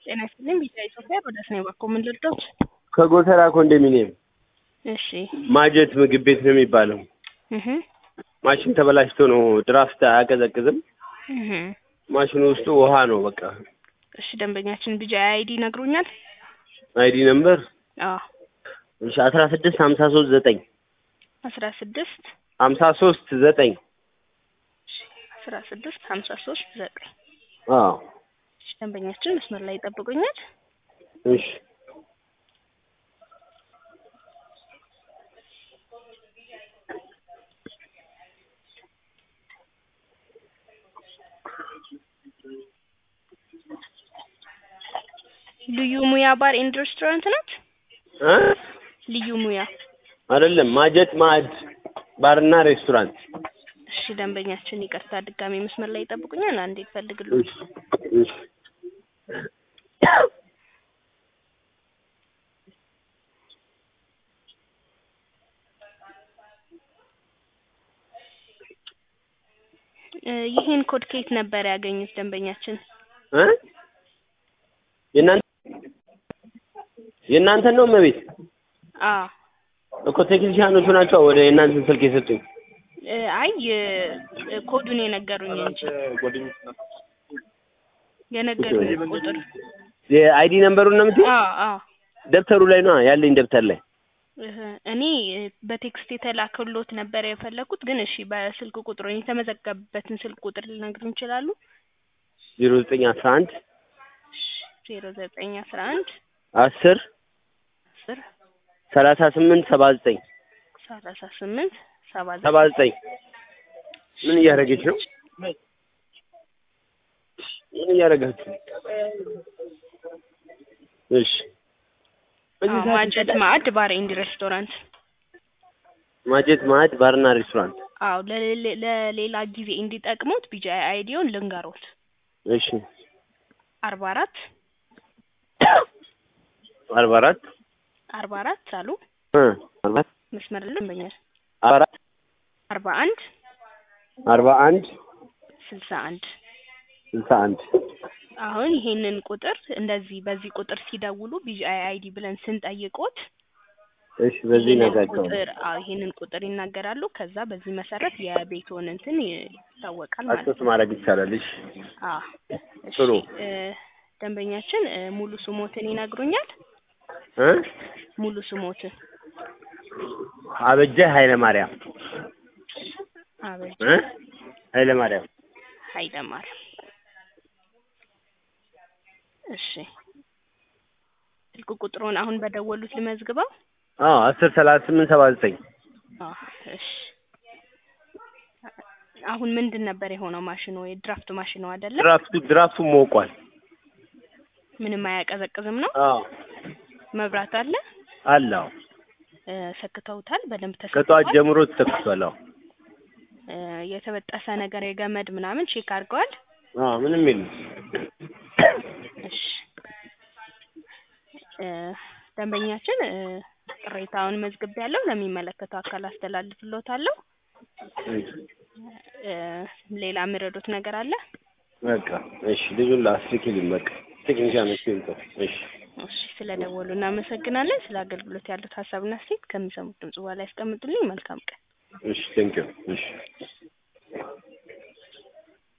ጤና ይስጥልኝ ቢጫ ኢትዮጵያ ሮዳስ ነው ባኮ ምን ልርዳዎት? ከጎተራ ኮንዶሚኒየም እሺ ማጀት ምግብ ቤት ነው የሚባለው። እህ ማሽን ተበላሽቶ ነው ድራፍት አያቀዘቅዝም። እህ ማሽኑ ውስጡ ውሃ ነው በቃ። እሺ ደንበኛችን ቢጫ አይዲ ይነግሩኛል? አይዲ ነምበር አዎ እሺ አስራ ስድስት ሀምሳ ሶስት ዘጠኝ አስራ ስድስት ሀምሳ ሶስት ዘጠኝ አስራ ስድስት ሀምሳ ሶስት ዘጠኝ አዎ እሺ ደንበኛችን መስመር ላይ ይጠብቁኛል። እሺ ልዩ ሙያ ባር ኤንድ ሬስቶራንት ናት? እ ልዩ ሙያ አይደለም ማጀት ማዕድ ባርና ሬስቶራንት። እሺ ደንበኛችን ይቅርታ ድጋሜ መስመር ላይ ይጠብቁኛል። አንዴ ፈልግልዎት። እሺ እሺ እ ይህን ኮድ ከየት ነበር ያገኙት ደንበኛችን? እ የእናንተ የእናንተን ነው እመቤት? አዎ እኮ ቴክኒሻኖቹ ናቸው ወደ የእናንተን ስልክ የሰጡኝ። እ አይ እ ኮዱን የነገሩኝ እንጂ የነገሩኝ ቁጥር የአይዲ ነምበሩን ነው የምትይው? አዎ አዎ ደብተሩ ላይ ነው ያለኝ ደብተር ላይ። እህ እኔ በቴክስት የተላከሎት ነበር የፈለኩት፣ ግን እሺ በስልክ ቁጥሩ የተመዘገበበትን ስልክ ቁጥር ሊነግሩን ይችላሉ? ዜሮ ዘጠኝ አስራ አንድ ዜሮ ዘጠኝ አስራ አንድ አስር አስር ሰላሳ ስምንት ሰባ ዘጠኝ ሰላሳ ስምንት ሰባ ሰባ ዘጠኝ ምን እያደረገች ነው? ምን እያደረጋችሁ? እሺ አዎ ማጀት ማዕድ ባር ኤንድ ሬስቶራንት። ማጀት ማዕድ ባርና ሬስቶራንት። አዎ ለሌ- ለሌላ ጊዜ እንዲጠቅሙት ቢጂ አይዲውን ልንገሮት። እሺ አርባ አራት አርባ አራት አርባ አራት አሉ እ አርባ አራት መስመር ላይ ደንበኛል አርባ አራት አርባ አንድ አርባ አንድ ስልሳ አንድ ስልሳ አንድ አሁን ይሄንን ቁጥር እንደዚህ በዚህ ቁጥር ሲደውሉ ቢጂአይ አይዲ ብለን ስንጠይቆት እሺ በዚህ ይሄንን ነጋቸው ቁጥር አዎ ይሄንን ቁጥር ይናገራሉ። ከዛ በዚህ መሰረት የቤቶን እንትን ይታወቃል ማለት አክሰስ ነው። ማድረግ ይቻላል። እሺ አዎ እሺ ጥሩ። እ ደንበኛችን እ ሙሉ ስሞትን ይነግሩኛል? እ ሙሉ ስሞትን አበጀ ኃይለ ማርያም አበጀ እ ኃይለ ማርያም ኃይለማርያም። እሺ ስልክ ቁጥሩን አሁን በደወሉት ልመዝግበው? አዎ አስር ሰላሳ ስምንት ሰባ ዘጠኝ አዎ እሺ አሁን ምንድን ነበር የሆነው ማሽኑ? የድራፍት ማሽኑ አይደለም? ድራፍቱ ድራፍቱ ሞቋል። ምንም አያቀዘቅዝም ነው? አዎ መብራት አለ? አለ። አዎ እ ሰክተውታል? በደንብ ከጠዋት ተሰክቷል? ጀምሮ ተተክቷል። አዎ እ የተበጠሰ ነገር የገመድ ምናምን ቼክ አድርገዋል? አዎ ምንም የለም። እሺ እ ደንበኛችን እ ቅሬታውን መዝግቤያለሁ ለሚመለከተው አካል አስተላልፍልዎታለሁ። እ ሌላ የሚረዱት ነገር አለ? በቃ እሺ ልጁን ላስልክልኝ በቃ ቴክኒሻኖች ይምጡ። እሺ እሺ ስለደወሉ እናመሰግናለን። ስለ አገልግሎት ያሉት ሀሳብና አስተያየት ከሚሰሙት ድምጽ በኋላ ያስቀምጡልኝ። መልካም ቀን። እሺ ቴንኪው እሺ